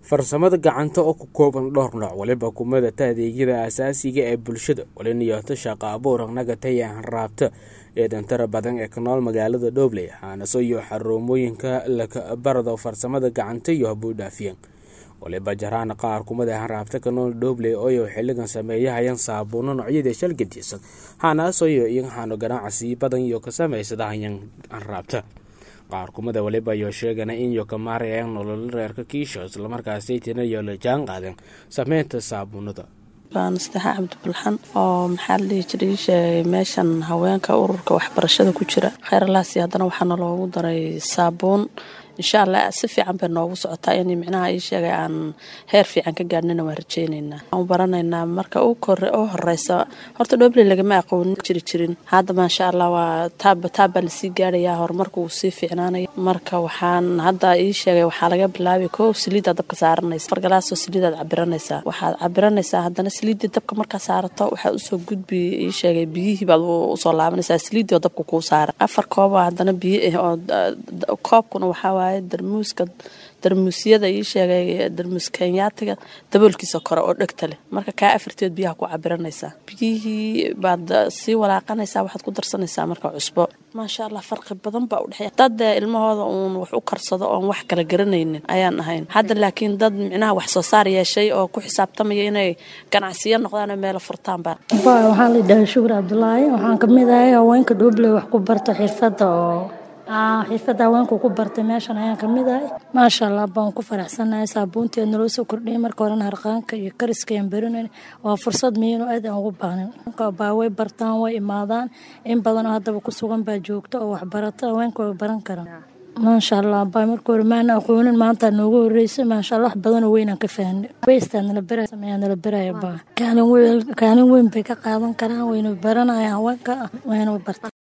farsamada gacanta oo ku kooban dhowr nooc waliba kumadata adeegyada aasaasiga ee bulshada waliniyoto shaqo abuur nagataya hanraabta ee dhantara badan ee ka nool magaalada dhobley haanaso iyo xaruumooyinka lakabarado farsamada gacanta iyo habuudhaafiyeen waliba jaraan qaar kumada hanraabta ka nool dhobley ooyo xiligan sameeyahayaan saabuuno noocyada shalgadiisan haanaasoyo iyahaano ganacsi badan iyo ka samaysadahayan hanraabta qaar kumada waliba iyo sheegana in iyo ka maarayaan nololo reerka kiisho islamarkaasaytina iyo la jaan qaadeen sameynta saabuunada nastaxa cabdibulxan oo maxaa la dhihi jiray sheegay meeshan haweenka ururka waxbarashada ku jira kheyralaasi haddana waxaana loogu daray saabuun insha allah si fiican bay noogu socotaa in micnaha ii sheegay aan heer fiican ka gaadhnina waan rajeyneynaa waan baranaynaa marka u kore u horeysa horta dhobley lagama aqoonin jiri jirin hadda maasha allah waa taaba taabaa lasii gaarayaa horumarka wuu sii fiicnaanaya marka waxaan hadda ii sheegay waxaa laga bilaabay koo saliidaad dabka saaranaysa fargalaasoo saliidaad cabiranaysaa waxaad cabiranaysaa haddana saliiddii dabka markaa saarato waxaad usoo gudbi ii sheegay biyihii baad usoo laabanaysaa saliiddii oo dabka kuu saara afar kooba haddana biyo ah oo koobkuna waxaa waaye darmuuska darmuusyada ii sheegay darmuus kenyaatiga daboolkiisa kore oo dhegta leh marka kaa afarteed biyaha ku cabiranaysaa biyihii baad sii walaaqanaysaa waxaad ku darsanaysaa marka cusbo maasha allah farqi badan baa udhexeeya dad ilmahooda uun wax u karsado oon wax kala garanaynin ayaan ahayn hadda laakiin dad micnaha wax soo saar yeeshay oo ku xisaabtamaya inay ganacsiyo noqdaan meelo furtaanba waxaan la dhahay shukur cabdulaahi waxaan kamid ahay haweenka dhobley wax ku barta xirfada oo xirfada haweenku ku bartay meeshan ayaan kamid ahay maasha allah baan ku faraxsanahay saabuunteed naloo soo kordhiyay marka horena harqaanka iyo kariska aan berinayn waa fursad miino aad aan ugu baahnin baa way bartaan way imaadaan in badanoo haddaba ku sugan baa joogta oo waxbarata haweenka way baran karaan maasha allah baa marka hore maana aqoonin maanta noogu horeysay maasha allah wax badanoo weynaan ka fahnay weystaa nala beraya sameeyaa nala beraya baa kaalin weyn kaalin weyn bay ka qaadan karaan wayna baranayaan haweenka wayna barta